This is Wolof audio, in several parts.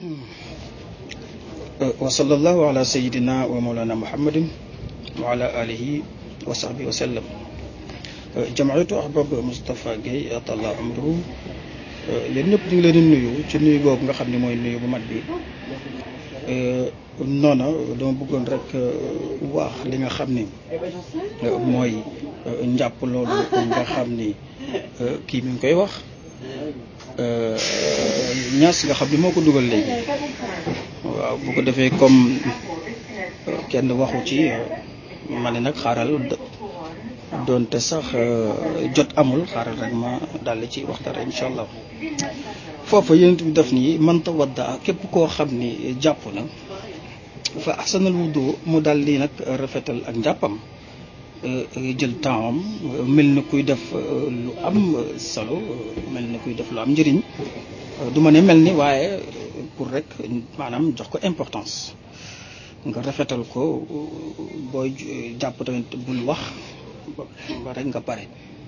wa sallallahu ala sayidina wa mawlana muhammadin wa ala alihi wa sahbihi wa sallam jamaatu ahbab Moustapha Guèye atalla amruhu leen ñëpp ñu ngi leen di nuyu ci nuyu boobu nga xam ne mooy nuyu bu mat bi noona dama bëggoon rek wax li nga xam ni mooy njàpp loolu nga xam ni kii mi ngi koy wax ñaas nga xam ni moo ko dugal léegi waaw bu ko defee comme kenn waxu ci ma ne nag xaaral doonte sax jot amul xaaral rek ma daldi ci waxtaan incha allah foofa yéen bi def nii man tawadda képp koo xam ni jàpp na fa ahsanal wudu mu daldi nag rafetal ak njàppam jël temps am mel ni kuy def lu am solo mel ni kuy def lu am njëriñ du ma ne mel ni waaye pour rek maanaam jox ko importance nga rafetal ko booy jàpp tamit bul wax ba rek nga pare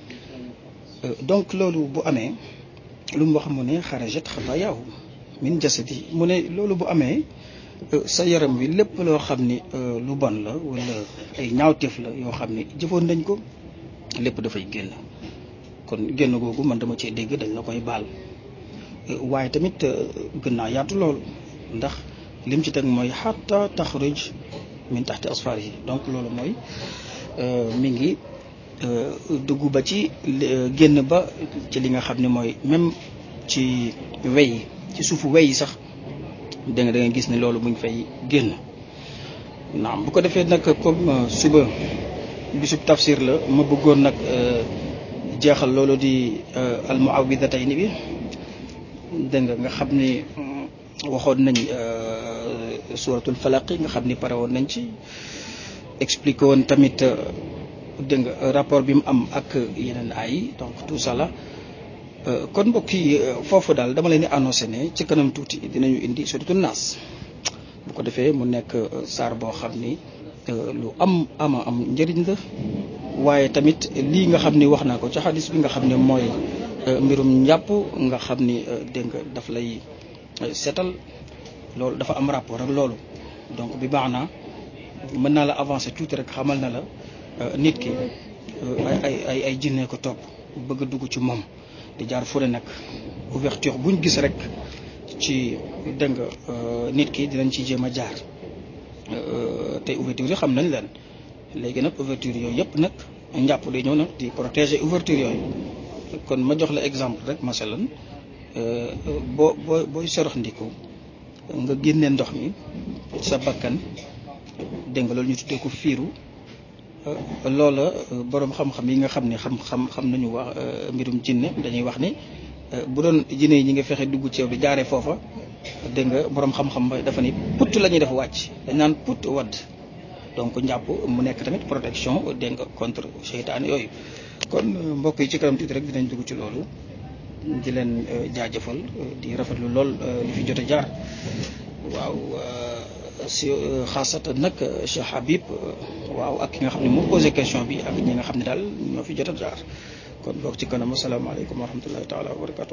donc loolu bu amee lu mu wax mu ne xarajat xabaayaahu min jasadi mu ne loolu bu amee sa yaram wi lépp loo xam ni lu bon la wala ay ñaawteef la yoo xam ni jëfoon nañ ko lépp dafay génn kon génn googu man dama cee dégg dañ la koy baal waaye tamit gën naa yaatu loolu ndax lim ci teg mooy xatta taxruj min taxti asfar yi donc loolu mooy mi ngi dugg ba ci génn ba ci li nga xam ne mooy même ci wey yi ci suufu wey yi sax da nga da nga gis ne loolu mu ngi fay génn naam bu ko defee nag comme suba bisub tafsir la ma bëggoon nag jeexal loolu di almuawidatayni bi dégg nga nga xam ni waxoon nañ suratul falaq nga xam ni pare woon nañ ci expliqué woon tamit dégg nga rapport bi mu am ak yeneen ay donc tout ça là kon mbokk yi foofu daal dama leen di annoncé ne ci kanam tuuti dinañu indi suratul naas bu ko defee mu nekk saar boo xam ni lu am ama am njëriñ la waaye tamit lii nga xam ni wax naa ko ci xadis bi nga xam ne mooy mbirum njàpp nga xam ni dégg nga daf lay seetal loolu dafa am rapport ak loolu donc bi baax naa mën naa la avancer tuuti rek xamal na la nit ki ay ay ay ay jinne ko topp bëgg a dugg ci moom di jaar fu ne nag ouverture buñ gis rek ci dégg nga nit ki dinañ ci jéem a jaar te ouverture yi xam nañ leen léegi nag ouverture yooyu yëpp nag njàpp day ñëw nag di protéger ouverture yooyu kon ma jox la exemple rek masalan boo boo booy sorox ndiku nga génnee ndox mi sa bakkan dégg nga loolu ñu tuddee ko fiiru loola boroom xam-xam yi nga xam ne xam-xam xam nañu wax mbirum jinne dañuy wax ni bu doon jinne yi ñi nga fexe dugg ci yow di jaaree foofa dégg nga boroom xam-xam ba dafa ni put la ñuy def wàcc dañ naan put wadd donc njàpp mu nekk tamit protection dégg nga contre seytaane yooyu kon mbokk yi ci kanam tuuti rek dinañ dugg ci loolu di leen jaajëfal di rafetlu lool li fi jot a jaar waaw si xaasatan nag Cheikh Habib waaw ak ki nga xam ne moo posé question bi ak ñi nga xam ne daal ñoo fi jot a jaar kon boog ci kanam asalaamaaleykum wa rahmatullahi taala wa barakatu